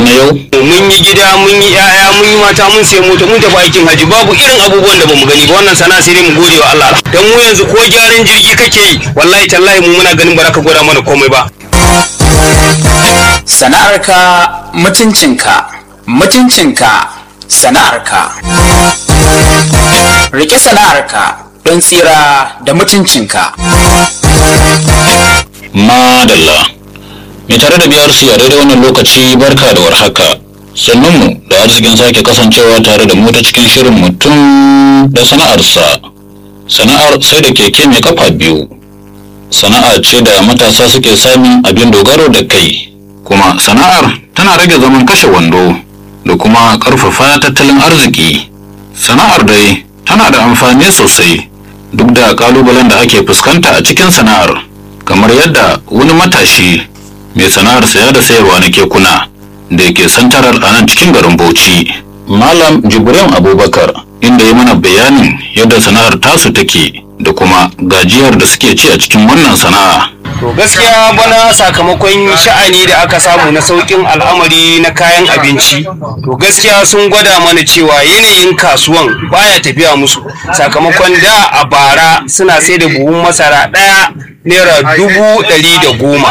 na yau mun yi gida mun yi yaya mun yi mata mun sai mota mun tafi aikin haji babu irin abubuwan da bamu gani ba wannan sana'a sai dai mu gode wa Allah dan mu yanzu ko gyaran jirgi kake yi wallahi tallahi mu muna ganin baraka gwada mana komai ba sana'arka mutuncinka mutuncinka sana'arka rike sana'arka don tsira da mutuncinka madalla mai tare da biyar a daidai wannan lokaci barka da warhaka sannunmu da arzikin sake kasancewa tare da mu ta cikin shirin mutum da sana'arsa sana'ar sai da keke mai kafa biyu sana'a ce da matasa suke samun abin dogaro da kai kuma sana'ar tana rage zaman kashe wando da kuma ƙarfafa tattalin arziki sana'ar dai tana da amfani sosai duk da ƙalubalen da ake fuskanta a cikin sana'ar kamar yadda wani matashi mai sana'ar saya da sayarwa na kekuna da yake santarar a nan cikin garin bauchi malam jibrin abubakar inda ya mana bayanin yadda sana'ar tasu take da kuma gajiyar da suke ci a cikin wannan sana'a to gaskiya bana sakamakon sha'ani da aka samu na saukin al'amari na kayan abinci to gaskiya sun gwada mana cewa yanayin kasuwan baya tafiya musu sakamakon da a bara suna sai da buhun masara ɗaya naira dubu ɗari da goma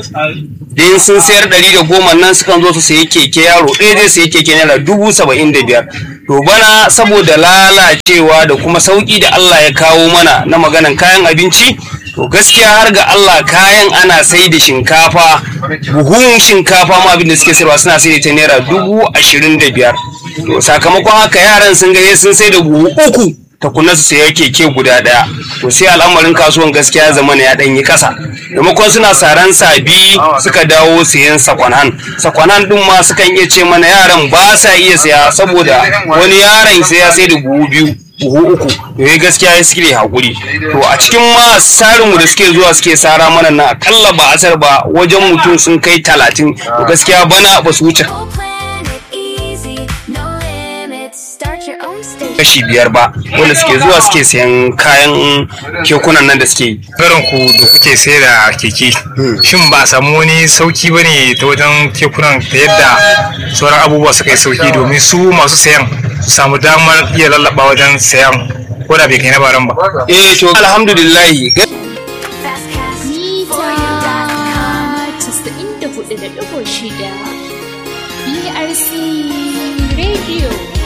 din sun sayar ɗari da goma nan sukan zo su sayi keke yaro ɗaya zai sayi keke naira dubu saba'in da biyar to bana saboda lalacewa da kuma sauƙi da Allah ya kawo mana na maganan kayan abinci to gaskiya har ga Allah kayan ana sai da shinkafa buhun shinkafa ma abin da suke sayarwa suna sai da ta naira dubu ashirin da biyar to sakamakon haka yaran sun gaye sun sai da buhu uku takunan su saya keke guda daya to sai al'amarin kasuwan gaskiya zama ya dan yi kasa maimakon suna saran sabi suka dawo sayan sakwanan sakwanan din ma sukan iya ce mana yaran ba sa iya saya saboda wani yaron sai ya sai da buhu biyu buhu uku to ya gaskiya ya suke hakuri to a cikin ma sarin mu da suke zuwa suke sara mana na akalla ba asar ba wajen mutum sun kai talatin to gaskiya bana ba su wuce Whole planet easy, no limits. Start your own station. kashi biyar ba wanda suke zuwa suke sayan kayan kekunan nan da suke yi Garin ku da kuke sai da keke shin ba a samu wani sauki ba ne ta wajen kekunan ta yadda sauran abubuwa suka yi sauki domin su masu sayan su samu damar iya lallaba wajen sayan ko da bai kai na baran ba eh to alhamdulillahi Mita 94.6 BRC Radio.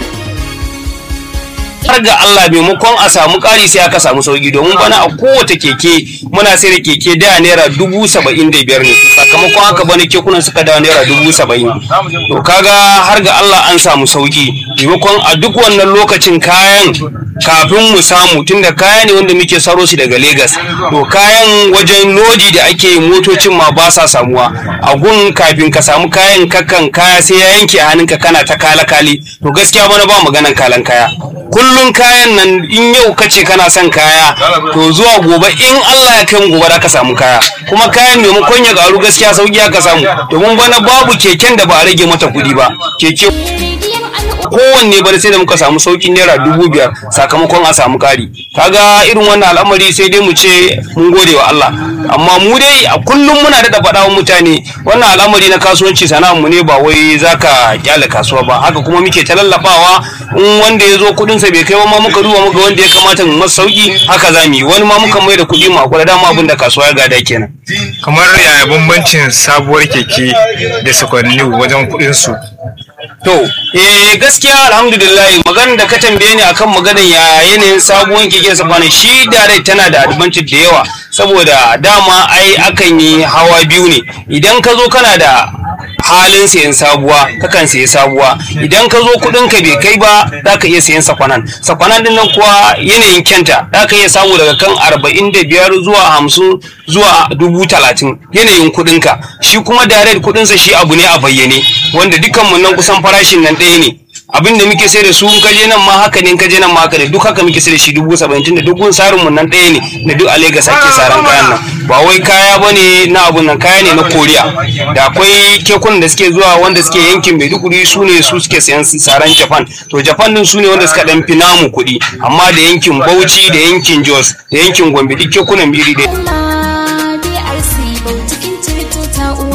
har ga Allah maimakon a samu ƙari sai aka samu sauki domin bana a kowace keke muna sai da keke da naira dubu saba'in da biyar ne sakamakon haka bana kekunan suka dawo naira dubu saba'in to kaga har ga Allah an samu sauki maimakon a duk wannan lokacin kayan kafin mu samu tunda kaya ne wanda muke saro shi daga Legas to kayan wajen lodi da ake yi motocin ma ba sa samuwa a gun kafin ka samu kayan kakan kaya sai ya yanke a hannunka kana ta kala kali to gaskiya bana ba maganan kalan kaya kullum kayan nan in yau kace kana son kaya to zuwa gobe in Allah ya kai mu gobe da ka samu kaya kuma kayan maimakon ya karu gaskiya sauki aka samu domin bana babu keken da ba a rage mata kuɗi ba keke Rediyon al'umma. kowanne bana sai da muka samu saukin naira dubu biyar sakamakon a samu kari kaga irin wannan al'amari sai dai mu ce mun gode wa Allah amma mu dai a kullum muna da faɗa wa mutane wannan al'amari na kasuwanci sana'ar mu ne ba wai zaka kyale kasuwa ba haka kuma muke ta lallabawa in wanda ya zo kuɗin sa bai kai ba ma muka duba muka wanda ya kamata mu masa sauki haka za mu yi wani ma muka mai da kuɗi mu akwai dama abin da kasuwa ya gada kenan kamar yaya bambancin sabuwar keke da sakwanni wajen kuɗin su To, eh gaskiya alhamdulillah maganar da ka tambaye ni akan maganar ya yanayin sabuwar keke safani shi dare tana da advantage da yawa saboda dama ai akan yi hawa biyu ne idan ka zo kana da halin sayan sabuwa kakan sayi sabuwa idan ka zo kudin ka bai kai ba za ka iya sayan sakwanan sakwanan din nan kuwa yanayin kyanta za ka iya samu daga kan arba'in da biyar zuwa hamsin zuwa dubu talatin yanayin kudin ka shi kuma direct kudin sa shi abu ne a bayyane wanda dukkan mu nan kusan farashin nan ɗaya ne abin da muke sai da su in kaje nan ma haka ne in kaje nan ma haka ne duk haka muke sai da shi dubu saba'in tunda duk gun sarin mu nan ɗaya ne na duk a Legas ake saran kayan nan ba wai kaya bane na abun nan kaya ne na Koriya da akwai kekunan da suke zuwa wanda suke yankin Maiduguri su ne su suke sayan saran Japan to Japan din su ne wanda suka dan fi namu kuɗi amma da yankin Bauchi da yankin Jos da yankin Gombe duk kekunan biri da Al'umma BRC Bautikin Tirto ta uwa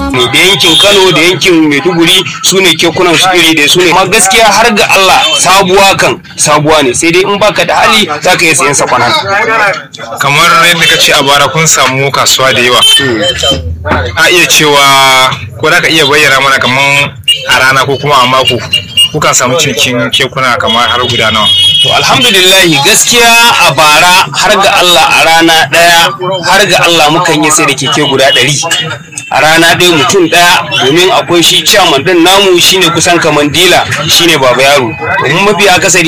ne da yankin kano da yankin maiduguri su ne kekunan su iri da su ne amma gaskiya har ga allah sabuwa kan sabuwa ne sai dai in baka da hali za ka iya sayan sakwanan kamar yadda ka ce a bara kun samu kasuwa da yawa a iya cewa ko za ka iya bayyana mana kamar a rana ko kuma a mako kukan samu cinikin kekuna kamar har guda nawa To alhamdulillahi gaskiya a bara har ga Allah a rana ɗaya har ga Allah mukan yi sai da keke guda ɗari a rana ɗaya mutum ɗaya domin akwai shi ciyaman ɗin namu shine kusan kaman dila shine baba yaro domin mafi akasari